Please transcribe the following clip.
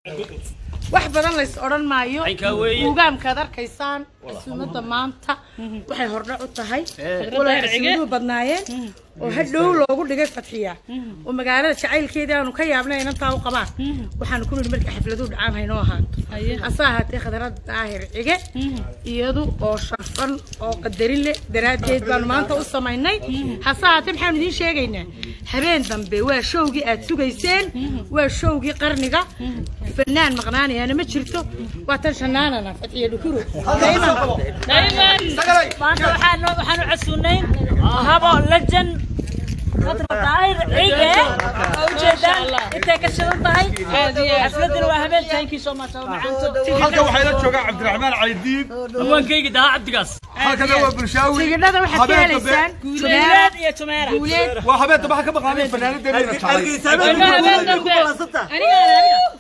wax badan lays odhan maayo Aynkaa weeye. ugaamkaad arkaysaan casuumada maanta waxay hordhac u tahay walaa casuumaduhu badnaayeen oo hadhow loogu dhigay fadxiya oo magaalada jacaylkeedii aanu ka yaabnay inantaa u qabaan waxaanu ku nidhi markay xafladuhu dhacaan haynoo ahaato hase ahaatee khadarada daahir cige iyadu oo sharfan oo qadarin leh daraaddeed baanu maanta u samaynay hase ahaatee maxaanu idiin sheegaynaa habeen dambe waa showgii aad sugayseen waa showgii qarniga fanaan maqnaanayana ma jirto waa tan shanaanana fadxiya dhukuro maanta waxaan waxaanu casuunayn habo lejan khadra daahir cige oo ujeedaan intay ka shidan tahay xafladina waa habeen thank you so much oo macaanto halkan waxaa ila joogaa cabdiraxmaan caydiin hawaankayga dahaa cabdigaas halkana waa bulshaawi tigidhada waxaad ka habeen dambe helaysaan guuleed iyo tumeera guuleed waa habeen dambe waxaa ka maqnaanay fanaanadeena jacay aniga